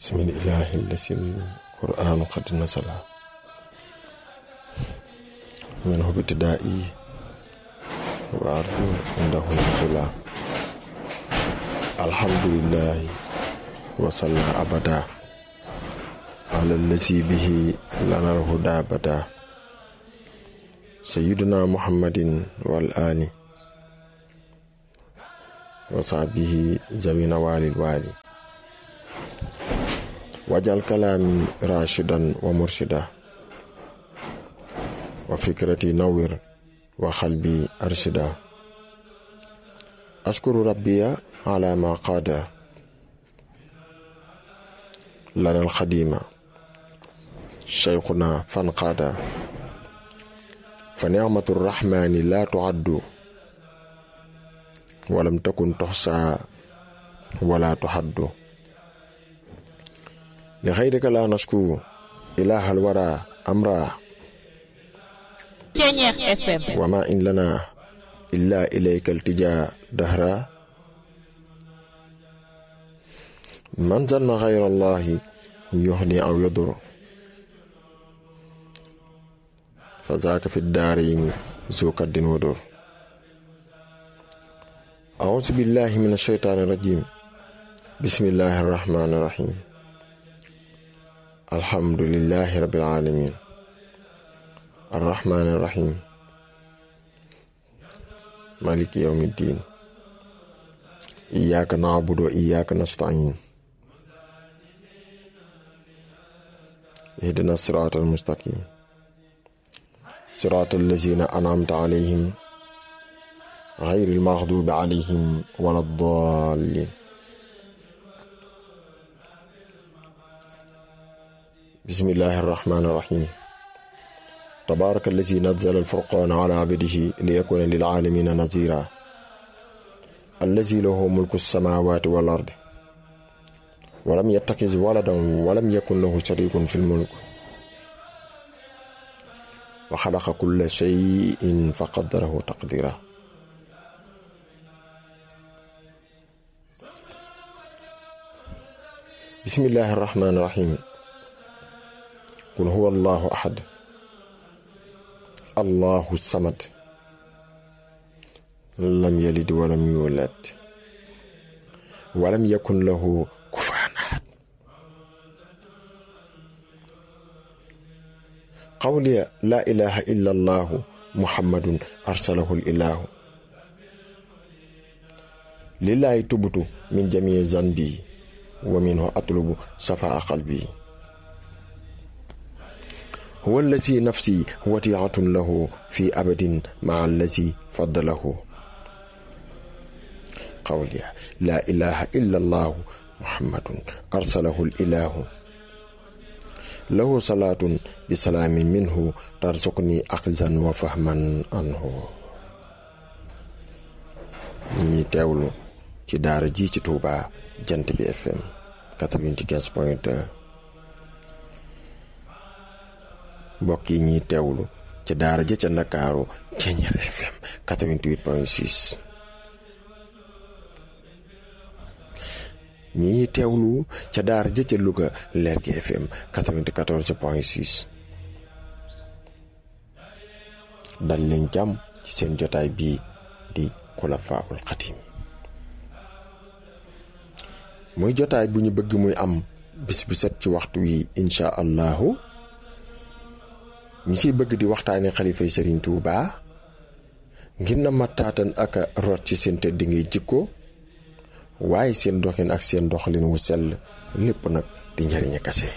بسم الإله الذي القرآن قد نزل منه ابتدائي وأرجو عنده نزلا الحمد لله وصلى أبدا على الذي به لنا الهدى بدا سيدنا محمد والآل وصحبه ذوي نوال الوالي واجعل كلامي راشدا ومرشدا وفكرتي نور وقلبي أرشدا أشكر ربي على ما قاد لنا الخديم شيخنا فانقادا فنعمة الرحمن لا تعد ولم تكن تحصى ولا تحد لغيرك لا نشكو إله الورى أمرا وما إن لنا إلا إليك التجاء دهرا من ظن غير الله يهني أو يضر فذاك في الدارين ذو كد ودر أعوذ بالله من الشيطان الرجيم بسم الله الرحمن الرحيم الحمد لله رب العالمين الرحمن الرحيم مالك يوم الدين إياك نعبد وإياك نستعين اهدنا الصراط المستقيم صراط الذين أنعمت عليهم غير المغضوب عليهم ولا الضالين بسم الله الرحمن الرحيم تبارك الذي نزل الفرقان على عبده ليكون للعالمين نذيرا الذي له ملك السماوات والأرض ولم يتخذ ولدا ولم يكن له شريك في الملك وخلق كل شيء فقدره تقديرا بسم الله الرحمن الرحيم قل هو الله أحد الله الصمد لم يلد ولم يولد ولم يكن له كفوا أحد قولي لا إله إلا الله محمد أرسله الإله لله تبت من جميع ذنبي ومنه أطلب صفاء قلبي هو الذي نفسي وديعة له في أبد مع الذي فضله قولي لا إله إلا الله محمد أرسله الإله له صلاة بسلام منه ترزقني أخذا وفهما عنه ñi teewlu ci daara ji ci Touba jant bi FM 95 point 2 mbokk yi ñuy teewlu ca daara ja ca Ndakaaru Ceeñeer FM 88 point 6 ñi ñuy teewlu ca daara ja ca Louga Lergui FM 94 point 6 dal leen jàmm ci seen jotaay bii di Xulafaa'ul Xadiim muy jotaay bu ñu bëgg muy am bis bu set ci waxtu wi incha allahu ñu ciy bëgg di waxtaane xalifay Serigne Touba ngir na mataatan ak root ci seen tëdd ngay jikko waaye seen doxin ak seen doxalin wu sell lépp nag di njariñu kase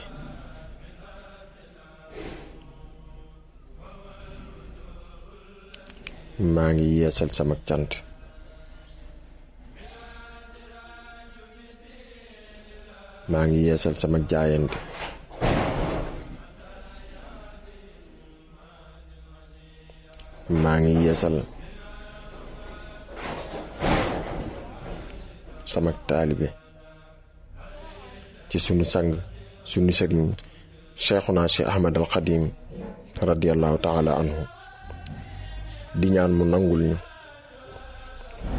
maa ngi yeesal sama cant maa ngi yeesal sama jaayante maa ngi yeesal sama taalibe ci sunu sang sunu sëriñ cheikhuna cheikh ahmad al xadim radiallahu taala anhu di ñaan mu nangul ñu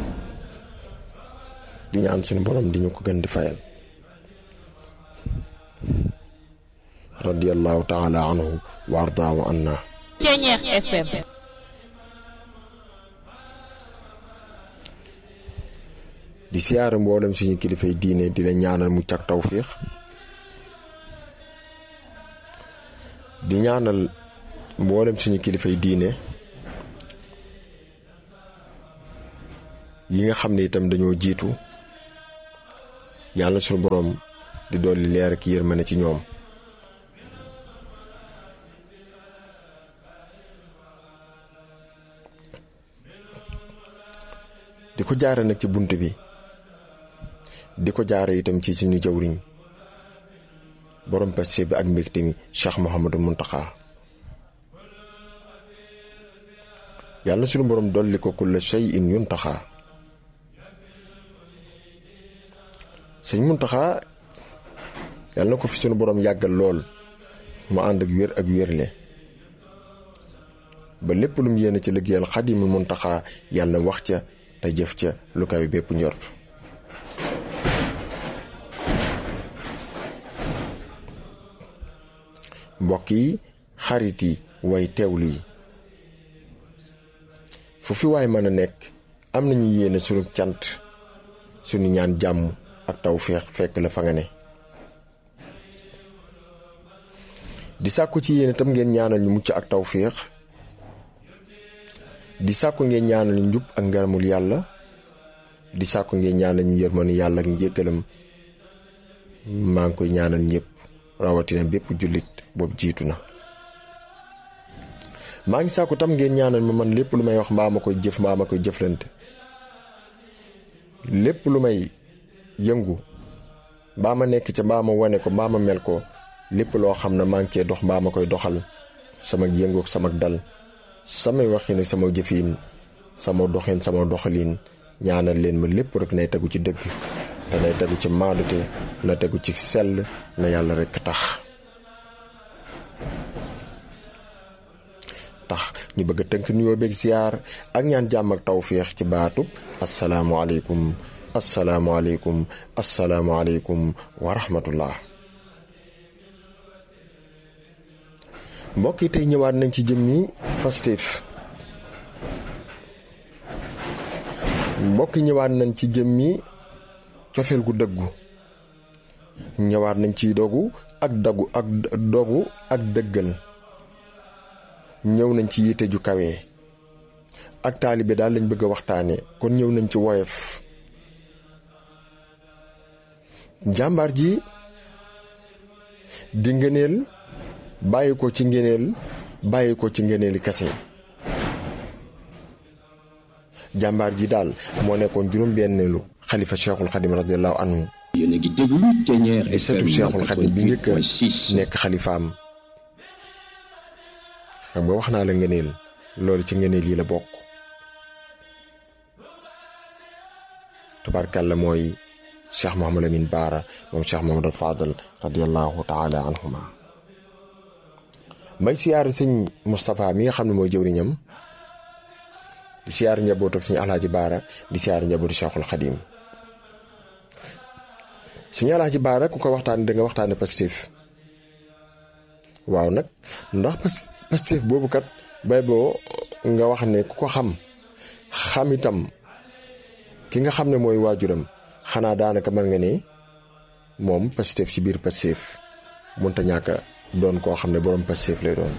di ñaan sunu borom di ñu ko gën di fayal radiyallahu taala anhu wa ardaahu anna Ceñeex FM di siyaare mboolem suñu kilifay diine di la ñaanal mucc ak tawfiix di ñaanal mboolem suñu kilifay diine yi nga xam ne itam dañoo jiitu yàlla suñu boroom di dolli leer ak yërmande ci ñoom di ko jaare nag ci bunt bi di ko jaare itam ci suñu jawriñ borom passe bi ak mbégte mi Cheikh Mouhamadou Mountakha yàlla suñu borom dolli ko kulla shay'in yuntaxa sëñ Mountakha yàlla na ko fi suñu borom yàggal lool mu ànd ak wér ak wérle ba lépp lu mu yéene ci liggéeyal Xaadimul Mountakha yàlla wax ca te jëf ca lu kaw bépp njort mbokk yi xarit yi way teewlu yi fu fi waay mën a nekk am nañu yéene sunu cant sunu ñaan jàmm ak tawféex fekk la fa nga ne di sàkku ci yéen itam ngeen ñaanal ñu mucc ak tawféex di sàkku ngeen ñaanal ñu njub ak ngaramul yàlla di sàkku ngeen ñaanal ñu yërmanu yàlla ak njéggalam maa ngi koy ñaanal ñëpp rawatina bépp jullit boobu jiitu na maa ngi sàkku tam ngeen ñaanal ma man lépp lu may wax mbaa ma koy jëf mbaa ma koy jëflante lépp lu may yëngu mbaa ma nekk ca mbaa ma wane ko mbaa ma mel ko lépp loo xam ne maa ngi cee dox mbaa ma koy doxal sama yëngu ak sama dal samay waxin ak sama jëfin sama doxin sama doxalin ñaanal leen ma lépp rek nay tegu ci dëgg te nay tegu ci maadute na tegu ci sell na yàlla rek tax tax ñu bëgg a tënk nuyoo beeg siyaar ak ñaan jàmm ak tawféex ci baatub asalaamualeykum asalaamualeykum asalaamualeykum wa rahmatullah mbokk yi tey ñëwaat nañ ci jëmmi Pastef mbokk yi ñëwaat nañ ci jëmmi cofeel gu dëggu ñëwaat nañ ci dogu ak dagu ak dogu ak dëggal ñëw nañ ci yitte ju kawe ak taalibe daal lañ bëgg a waxtaane kon ñëw nañ ci woyof jàmbaar ji di ngëneel bàyyi ko ci ngëneel bàyyi ko ci ngëneeli kase jàmbaar ji daal moo nekkoon juróom-benneelu xalifa cheikhul xadim radiallahu anhu yéen a ngi déglu Ceñeex di setu cheikhul xadim bi njëkk a 88.6 nekk xalifaam xam nga wax naa la ngëneel loolu ci ngëneel yi la bokk tubaarkàlla mooy cheikh Mouhamadou Amine Baara moom cheikh Mouhamadou Fadal radiallahu taala anhuma may siyaar sëñ Moustapha mi nga xam ne mooy jëwriñam di siyaar njaboot ak sëñ Alaaji Baara di siyaar njabootu cheikhul xadim sëñ Alaaji Baara ku ko waxtaane da nga waxtaane Pastef waaw nag ndax pas- Pastef boobu kat bay boo nga wax ne ku ko xam xam itam ki nga xam ne mooy waajuram xanaa daanaka mën nga ne moom Pastef ci biir Pastef mënta ñàkk a doon koo xam ne borom Pastef lay doon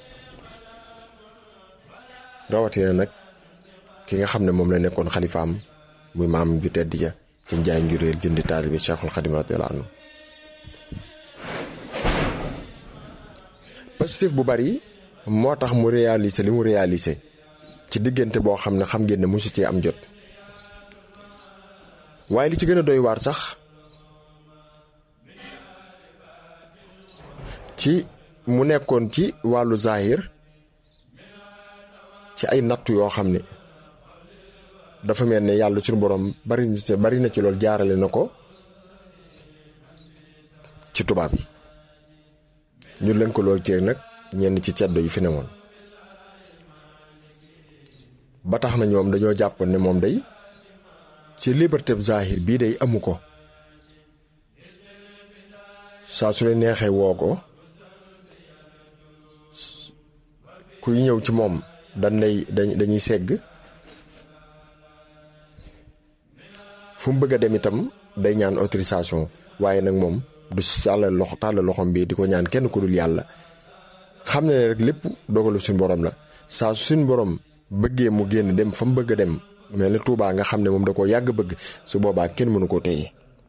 rawatina nag ki nga xam ne moom la nekkoon xalifaam muy maam ju tedd ja ci njaay njuréel jëndi taalibe Cheikhul Xadim radiyallahu anhu Pastef bu bari moo tax mu réaliser li mu réaliser ci diggante boo xam ne xam ngeen ne mosu cee am jot waaye li ci gën a doy waar sax ci mu nekkoon ci wàllu zahir ci ay nattu yoo xam ne dafa mel ne yàlla suñu borom bari na ci bari na ci loolu jaarale na ko ci tubaab yi ñu leen ko loolu ci nag ñenn ci ceddo yi fi ne woon ba tax na ñoom dañoo jàppoon ne moom day ci liberté zahir bii day amu ko saa su leen neexee woo ko kuy ñëw ci moom dañ lay dañuy segg fu mu bëgg a dem itam day ñaan autorisation waaye nag moom du sàllal loxo tàllal loxom bi di ko ñaan kenn ku dul yàlla xam ne rek lépp dogalu suñu borom la saa su suñu borom bëggee mu génn dem fa mu bëgg a dem mel ni Tuubaa nga xam ne moom da koo yàgg bëgg su boobaa kenn mënu koo téye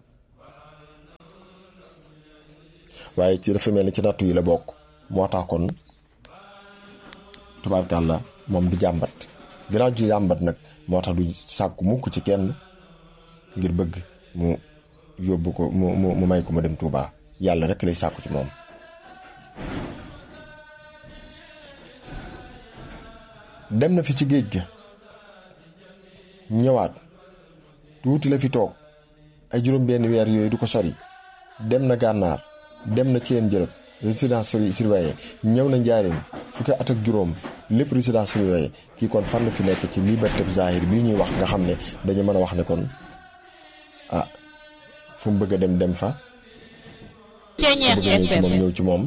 waaye ci dafa mel ni ci nattu yi la bokk moo tax kon tubaarkàlla moom du jàmbat ginnaaw ju jàmbat nag moo tax du sàkku mukk ci kenn ngir bëgg mu yóbbu ko mu mu may ko ma dem Touba yàlla rek lay sàkku ci moom dem na fi ci géej ga ñëwaat tuuti la fi toog ay juróom benn weer yooyu du ko sori dem na gànnaar dem na ceen jërëb résidence surveillée ñëw na njaareem fukki at ak juróom lépp résidence surveillée kii kon fan la fi nekk ci liberté zahir bii ñuy wax nga xam ne dañu mën a wax ne kon ah fu mu bëgg a dem dem fa bëgg a ñëw ci moom ñëw ci moom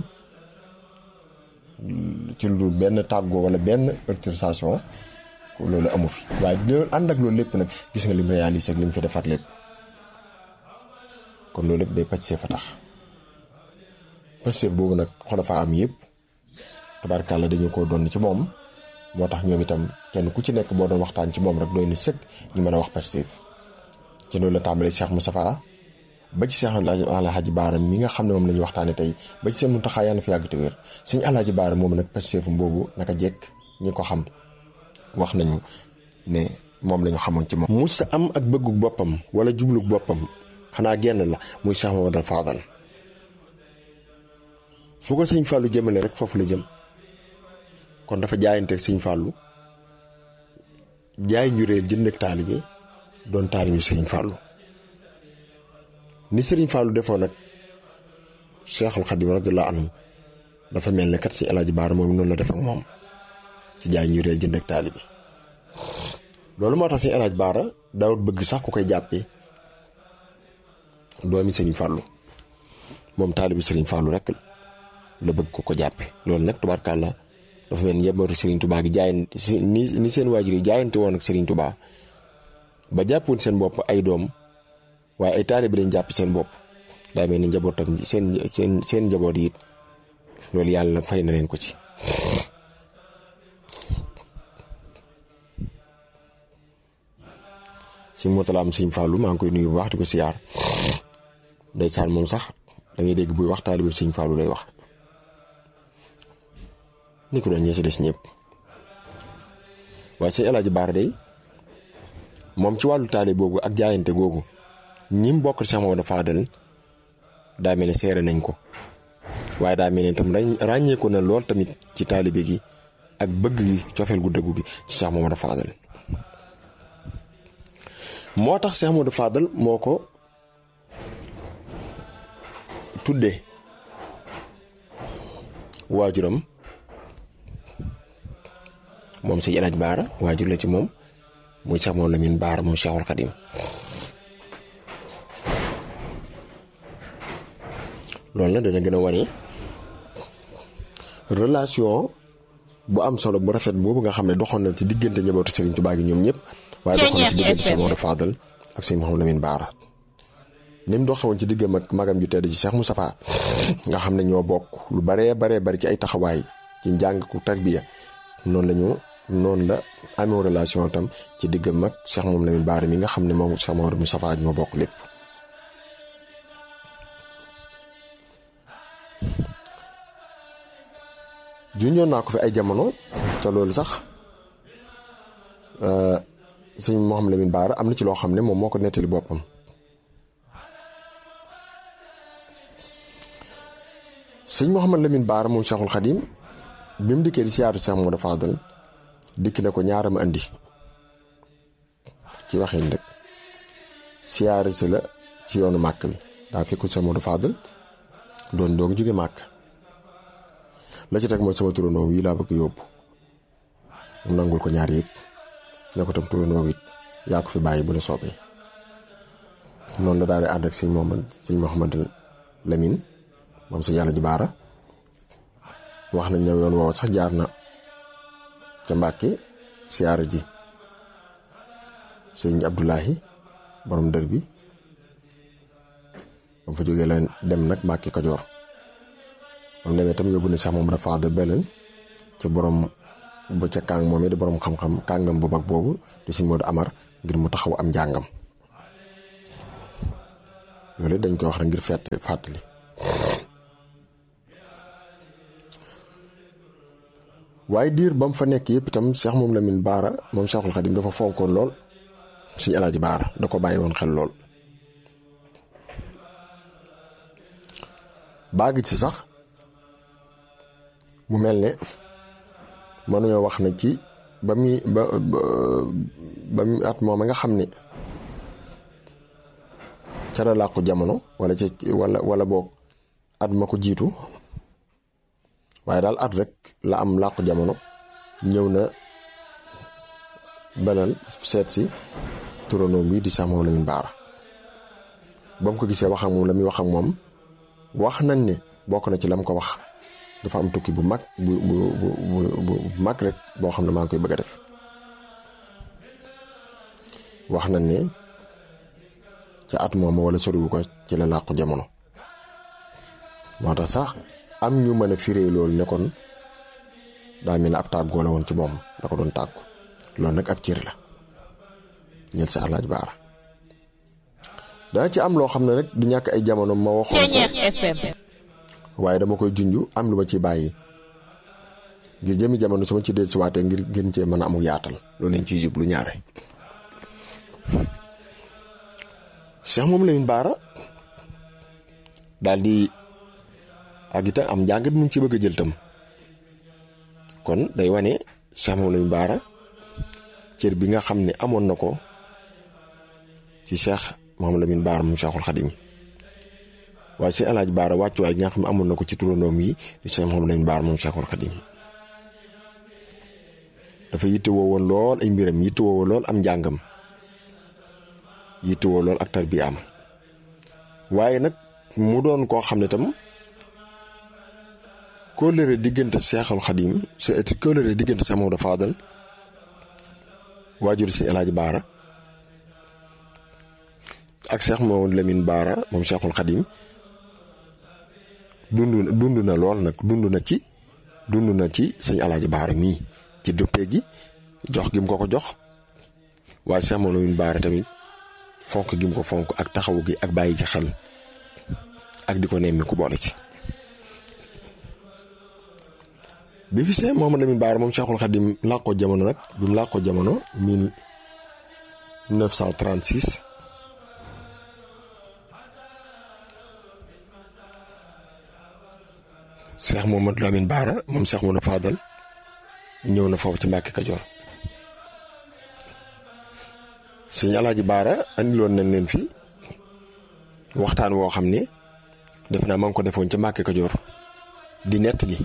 ci lu dul benn tàggoo wala benn autorisation loolu amu fi waaye loolu ànd ak loolu lépp nag gis nga lim réalisé ak lim fi defaat lépp kon loolu lépp day pàcc fa tax Pastef boobu nag xolafa am yëpp tabarkàlla dañu ko doon ci moom moo tax ñoom itam kenn ku ci nekk boo doon waxtaan ci moom rek doy na sëkk ñu mën a wax Pastef ci loolu la tàmbalee Cheikh Moustapha ba ci Cheikh Alhaji Baara mi nga xam ne moom la ñu waxtaanee tey ba ci seen Muntaxa yàlla na fi yàgg te wér sëñ Alhaji Baara moom nag Pastefam boobu naka jekk ñi ko xam wax nañu ne moom la ñu xamoon ci moom. mu sa am ak bëggu boppam wala jublu boppam xanaa genn la muy Cheikh Mamadou Fadal fu ko sëñ Fallou jëmale rek foofu la jëm kon dafa jaayanteeg sëñ Fallou jaay njureel jënd ak taalibe doon taalibe sëriñ Fallou ni sëriñ Fallou defoon nag Cheikhul Khadim radiyallahu anhu dafa mel ne kat si El Hadj Baara moom noonu la def ak moom ci jaay njureel jënd ak taalibe loolu moo tax si El Hadj Baara daawut bëgg sax ku koy jàppee doomi sëriñ Fallou moom taalibe sëriñ Fallou rek la. la bëgg ko ko jàppe loolu nag tubaarkàlla dafa mel ni njabootu Serigne Touba gi jaayante ni ni seen waajur yi jaayante woon ak Serigne Touba ba jàppoon seen bopp ay doom waaye ay taalibe bi lañ jàpp seen bopp daa mel ni njabootam seen seen seen njaboot yi it loolu yàlla fay na leen ko ci. si motalaam Sëñ Fallou maa ngi koy nuyu bu wax di ko siyaar ndeysaan moom sax da ngay dégg buy wax taalibe Sëñ Fallou lay wax. ni ko doon ñee si des ñëpp waaye sëñ El Hadj Baara day moom ci wàllu taale boobu ak jaayante googu ñi mu bokk Cheikh Mamadou Fadal daa mel ne seere nañ ko waaye daa mel ne tam ràññeeku na lool tamit ci taalibe gi ak bëgg gi cofeel gu dëggu gi ci Cheikh Mamadou Fadal moo tax Cheikh Mamadou Fadal moo ko tuddee waajuram moom sëñ El Hadj Baara waajur la ci moom muy Cheikh moom Lamine Baara moom Cheikhul Khadim loolu nag dana gën a wane relation bu am solo bu rafet boobu nga xam ne doxoon na ci diggante njabootu Serigne Touba gi ñoom ñëpp waaye doxoon na ci diggante Cheikh Mamadou Fadal ak sëñ Mouhamadou Lamine Baara ni mu doxewoon ci diggam ak magam ju tedd ci Cheikh Moustapha nga xam ne ñoo bokk lu baree baree bari ci ay taxawaay ci njàng ku tarbiya noonu la ñu noonu la amee relation tam ci diggam ak Cheikh moom Lamine Baara mi nga xam ne moom Cheikh Mamadou Moustapha ñoo bokk lépp. junjoon naa ko fi ay jamono te loolu sax sëñ Mouhamadou Lamine Baara am na ci loo xam ne moom moo ko nettali boppam. sëñ Mouhamadou Lamine Baara moom Cheikhul Khadim bi mu dikkee di siyaatu Cheikh Mamadou Fadal dikk na ko ñaaram andi ci waxin rek siyaare si la ci yoonu màkk bi daa fekkul Cheikh Mamadou Fadal doon doog jóge màkk la ci teg mooy sama turandoo yi laa bëgg yóbbu mu nangul ko ñaar yëpp ne ko tam turandoo it yaa ko fi bàyyi bu la soobee noonu la daal di ànd ak sëñ Mouhamad sëñ Mouhamadou Lamine moom sëñ yàlla ji baara wax nañ ne yoon woowu sax jaar na ca Mbàkke siyaara ji sëñ Abdoulahi borom dër bi ba mu fa jógee la dem nag Mbàkke Kajoor ba mu demee tam yóbbu ne sax moom dafa fàttali beneen ca borom ba ca kàng moom it di borom xam-xam kàngam bu mag boobu di si Modou Amar ngir mu taxaw am njàngam loolu dañ koy wax rek ngir fett fàttali. waaye diir ba mu fa nekk yëpp itam Cheikh moom Lamine Baara moom Cheikhul Khadim dafa fonkoon lool suñu alaaji Baara da ko bàyyi woon xel lool. baagi ci sax mu mel ne mënuñoo wax na ci ba muy ba ba muy at moom nga xam ne ca la làqu jamono wala ca wala wala boog at ma ko jiitu waaye daal at rek la am làqu jamono ñëw na benal seet si turandoom bi di sax moom Lamine Baara ba mu ko gisee wax ak moom la muy wax ak moom wax nañ ne bokk na ci lam ko wax dafa am tukki bu mag bu bu bu bu mag rek boo xam ne maa ngi koy bëgg a def wax nañ ne ca at moom wala soriwu ko ci la làqu jamono moo tax sax am ñu mën a firee loolu ne kon daa mel ne ab tàggoo la woon ci moom da ko doon tàggu loolu nag ab cër la ñel sa alaaj baara daa ci am loo xam ne rek du ñàkk ay jamono ma waxoon ko waaye dama koy junj am lu ma ci bàyyi ngir jëmi jamono su ma ci dellu si waatee ngir gën cee mën a amul yaatal loolu lañ ciy jublu ñaare. Cheikh moom Lamine Baara daal di ak itam am njàngat mu ci bëgg a jël tam kon day wane Cheikh moom Lamine Baara cër bi nga xam ne amoon na ko ci Cheikh. moom Lamine Baara moom Cheikhul Khadim waaye si El Hadj Baara wàccuwaay gi nga xam ne amoon na ko ci turandoom yi di Cheikh moom Lamine Baara moom Cheikhul Khadim dafa yittewoo woon lool ay mbiram yittewoo lool am njàngam yittewoo lool ak tarbiyaam waaye nag mu doon koo xam ne tam kóllëre diggante Cheikhul Khadim c'est kóllëre diggante Cheikh Maodo Fadal waajur si El Hadj Baara. ak Cheikh Mamadou Lamine Baara moom Cheikhul Khadim dund dund na lool nag dund na ci dund na ci sëñ Alaaji Baara mii ci dëppee gi jox gi mu ko ko jox waaye Cheikh Mamadou Lamine Baara tamit fonk gi mu ko fonk ak taxawu gi ak bàyyi ci xel ak di ko nemmi ku boole ci. bi fi Cheikh Mamadou Lamine Baara moom Cheikhul Khadim làqoo jamono nag bi mu làqoo jamono 1936. Cheikh Mamadou Lamine Baara moom Cheikh Mamadou Fadal ñëw na foofu ci Mbàkke Kajoor sëñ Alaaji Baara andiloon nañ leen fi waxtaan woo xam ne def naa ma ngi ko defoon ci Mbàkke Kajoor di nettali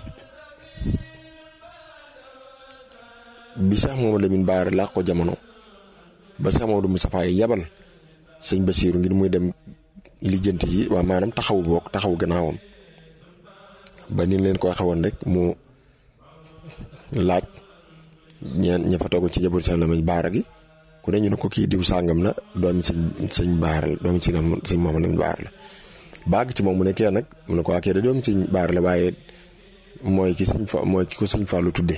bi Cheikh Mamadou Lamine Baara làq ko jamono ba Cheikh Mamadou Moustapha yi yabal sëñ Basiiru ngir muy dem lijjanti yi waa maanaam taxawu boog taxawu gannaawam ba ni leen ko waxee woon rek mu laaj ñeen ña fa toog ci jabul seen lamañ baara gi ku ne ñu ne ko kii diw sàngam la doomi sëñ sëñ baara la doomi sëñ sëñ moom lañ baara la baag ci moom mu ne kee nag mu ne ko waa kee da doomi sëñ baara la waaye mooy ki sëñ fa mooy ki ko sëñ Fallou tudde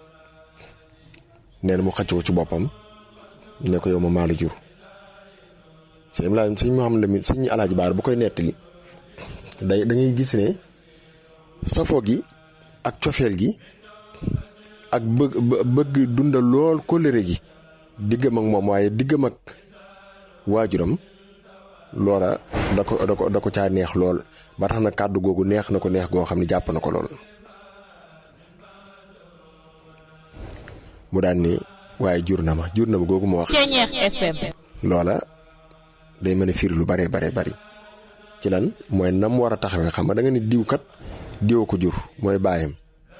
nee na mu xëcc ko ci boppam ne ko yow ma maa la jur sëñ laa sëñ Mouhamed Lamine sëñ Alaaji Baara bu koy nettali day da ngay gis ne safoo gi ak cofeel gi ak bëgg bëgg dundal lool kóllëre gi diggam ak moom waaye diggam ak waajuram loola da ko da ko da ko caa neex lool ba tax na kàddu googu neex na ko neex goo xam ne jàpp na ko lool mu daan ni waaye jur na ma jur na ma googu ma wax loola day mën a firi lu bare bare bari ci lan mooy nam war a taxawee xam nga da nga ni diw kat diw ko jur mooy baayam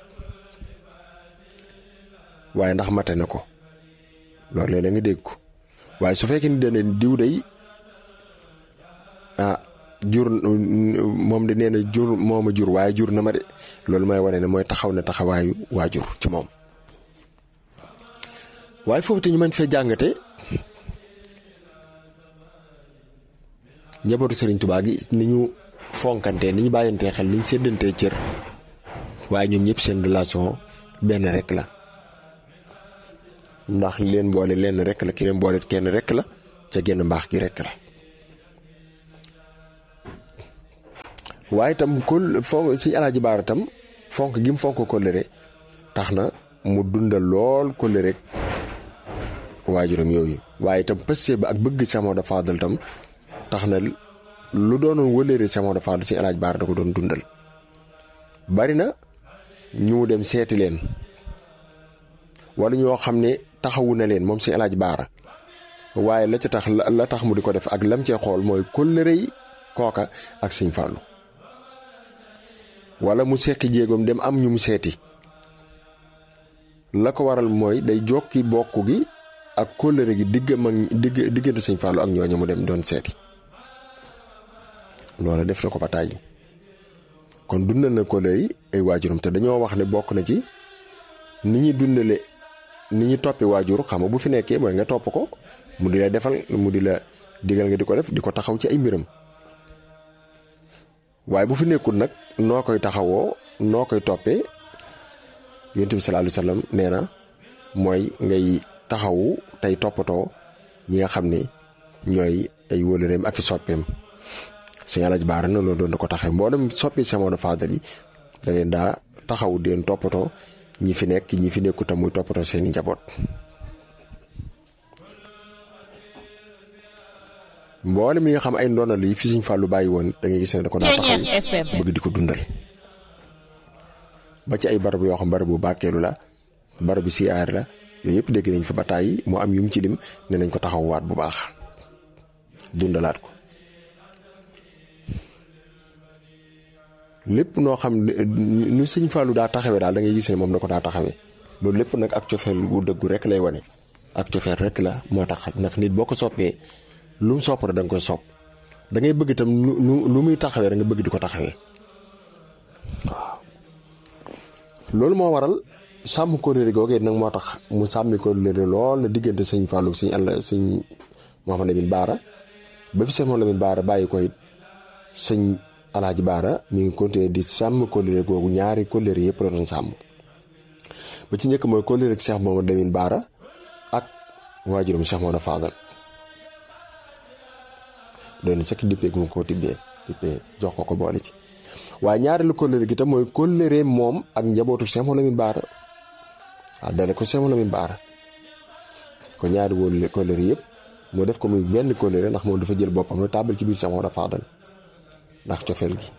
waaye ndax mate na ko loolu léeg-léeg nga dégg ko waaye su fekkee ni dana diw day ah jur moom de nee na jur moo ma jur waaye jur na ma de loolu mooy wane ne mooy taxaw na taxawaayu waajur ci moom waaye foofu te ñu mën fee jàngate njabootu Serigne Touba gi ni ñu fonkantee ni ñu bàyyantee xel ni ñu séddantee cër waaye ñoom ñëpp seen relation benn rek la ndax li leen boole lenn rek la ki leen boole kenn rek la ca genn mbaax gi rek la waaye itam kol fonk si alaaji baara tam fonk gi mu fonk kóllëre tax na mu dundal lool kóllëre rek waajuram yooyu waaye itam pësse ba ak bëgg Cheikh Maodo Fadal tam tax na lu doonoon wëlëre Cheikh Maodo Fadal si alaaji baara da ko doon dundal bari na ñu dem seeti leen wala ñoo xam ne taxawu na leen moom si alaaji baara waaye la ca tax la tax mu di ko def ak lam cee xool mooy kóllëre yi kooka ak Sëñ Fallu wala mu sekki jéegoom dem am ñu mu seeti la ko waral mooy day jokki bokk gi ak kóllëre gi diggam ak digg diggante Sëñ Fallu ak ñooñu mu dem doon seeti loola def na ko ba tàyyi kon dundal na kóllëre yi ay waajuram te dañoo wax ne bokk na ci ni ñuy dundale ni ñu toppi waajur xam nga bu fi nekkee mooy nga topp ko mu di la defal mu di la digal nga di ko def di ko taxaw ci ay mbiram waaye bu fi nekkul nag noo koy taxawoo noo koy toppee yonent bi sallallahu alayhi wasallam nee na mooy ngay taxawu tey toppatoo ñi nga xam ne ñooy ay wóolëreem ak i soppeem suñu alaj baara na loolu doon na ko taxee mboolem soppi Cheikh Maodo Fadal yi da leen daa taxawu di leen toppatoo ñi fi nekk ñi fi nekkut muy toppatoo seeni njaboot mboole mi nga xam ay ndonal yi fi Sëñ Fallu bàyyi woon da ngay gis ne da ko daa taxaw bëgg di ko dundal ba ci ay barab yoo xam barabu bàkkeelu la barabu siyaar la yooyu yëpp dégg nañ fa ba tàyyi moo am yu mu ci lim ne nañ ko taxawwaat bu baax dundalaat ko lépp noo xam nu Sëñ Fallu daa taxawee daal da ngay gis ne moom na ko daa taxawee loolu lépp nag ak cofeel gu dëggu rek lay wane ak cofeel rek la moo tax ndax nit boo ko soppee lu mu sopp rek da nga koy sopp da ngay bëgg itam lu lu muy taxawee da nga bëgg di ko taxawee waaw loolu moo waral sàmm kóllëre googee nag moo tax mu sàmmi kóllëre lool na diggante sëñ Fallou sëñ àll sëñ Mouhamed Lamine Baara ba fi sëñ Mouhamed Lamine Baara bàyyi ko it sëñ Alaaji Baara mi ngi continuer di sàmm kóllëre googu ñaari kóllëre yëpp la doon sàmm ba ci njëkk mooy kóllëre ak Cheikh Mouhamed Lamine Baara ak waajuram Cheikh Maodo Fadal doon sëkk dippee gu ma ko tibbee dippee jox ko ko boole ci waaye ñaareelu kóllëre gi tam mooy kóllëre moom ak njabootu Cheikh Mouhamed Lamine Baara waaw dale ko Cheikh Mouhamed Lamine Baara ko ñaari wóolu kóllëre yëpp moo def ko muy benn kóllëre ndax moom dafa jël boppam la tàbbal ci biir Cheikh Maodo Fadal ndax cofeel gi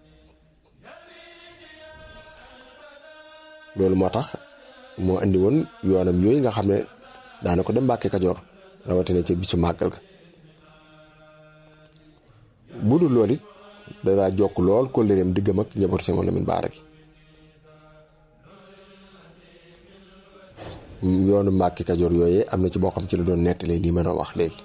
loolu moo tax moo indi woon yoonam yooyu nga xam ne daana ko dem Mbàkke Kajoor rawatina ca bisu màggal ga bu dul loolu it danaa jokk lool kóllëreem diggam ak njabootu Cheikh Mouhamed Lamine Baara gi yoonu Mbàkke Kajoor yooyee am na ci boo xam ci la doon nettali lii ma doon wax léegi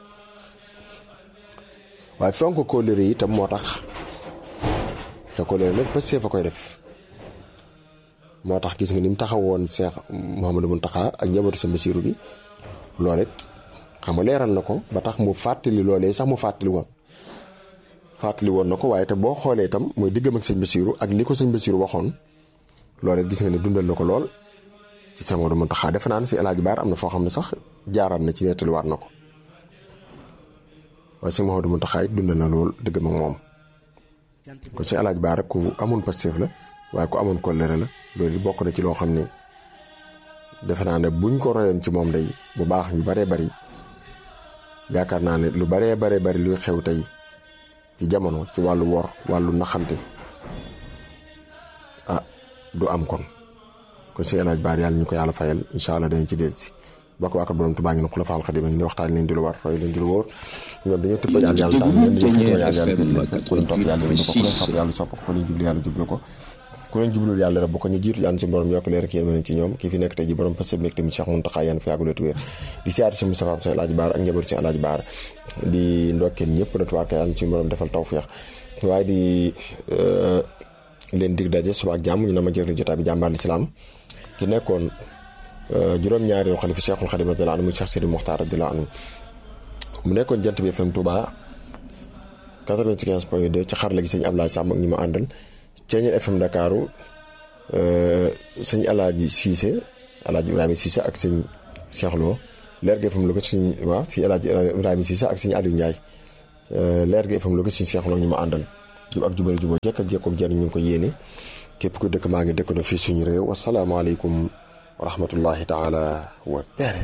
waaye fonk kóllëre yi itam moo tax te kóllëre nag ba see fa koy def moo tax gis nga ni mu taxawoon Cheikh Mouhamadou Mountakha ak njabootu Sëñ Basiru gi loolu it xam nga leeral na ko ba tax mu fàttali loolee sax mu fàttali woon fàttali woon na ko waaye te boo xoolee itam mooy diggam ak sëñ Basiru ak li ko sëñ Basiru waxoon loolu it gis nga ne dundal na ko lool ci Cheikh Mouhamadou Mountakha defe naa ne si El Hadj Baar am na foo xam ne sax jaaraat na ci nettaliwaat na ko waaye Cheikh Mouhamadou Mountakha it dundal na lool diggam ak moom ko si El Hadj Baar ku amoon Pastef la waaye ku amoon kóllëre la loolu bokk na ci loo xam ne defe naa ne buñ ko royoon ci moom day bu baax ñu baree bari yaakaar naa ne lu baree baree bari luy xew tey ci jamono ci wàllu wor wàllu naxante ah du am kon kon si El Hadj Baar yàlla ñu ko yàlla fayal incha allah dañ ci dellu si bokk waa borom Tuubaa ngi ne Xulafaal Xadiim ngi ni waxtaan leen di lu war roy leen di lu wóor ñoom dañoo tëpp yàlla yàlla tànn leen dañoo fekk yàlla yàlla fekk leen fekk ku leen topp yàlla déglu ko ku leen sopp yàlla sopp ko ku leen jublu yàlla jublu ko ku leen jublul yàlla rek bu ko ñu jiitu yàlla si borom yokk leer ak yéen ci ñoom kii fi nekk tey ji borom parce que nekk tamit Cheikh Mountakha yaan fi yàgguleetu wér di siyaar si Moustapha si El Hadj Baar ak njaboot si El Hadj Baar di ndokkeel ñëpp rek waa kay yàlla si borom defal tawfeex waaye di leen dig daje suba ak jàmm ñu na ma jël jotaay bi jàmbaar lislaam ki nekkoon juróom-ñaareelu xalifa Cheikhul Khadim radiyallahu anhu mu Cheikh Sidi Mokhtar radiyallahu anhu mu nekkoon jant bi FM Touba 95 point 2 ci xarala gi sëñ Ablaye Samb ak ñi ma àndal Ceeñeel FM Dakaru sëñ Alaaji Cissé Alaaji Ibrahima Cissé ak sëñ Cheikh Lo leer gi FM Louga sëñ waaw sëñ Alaaji Ibrahima Cissé ak sëñ Aliou Ndiaye leer gi FM Louga sëñ Cheikh Lo ñu ma àndal jub ak jubal jubal jekk ak jekkoom jariñ ñu ngi ko yéene képp ku dëkk maa ngi dëkk na fii suñu réew wasalaamaaleykum wa rahmatullahi taala wa barakatuh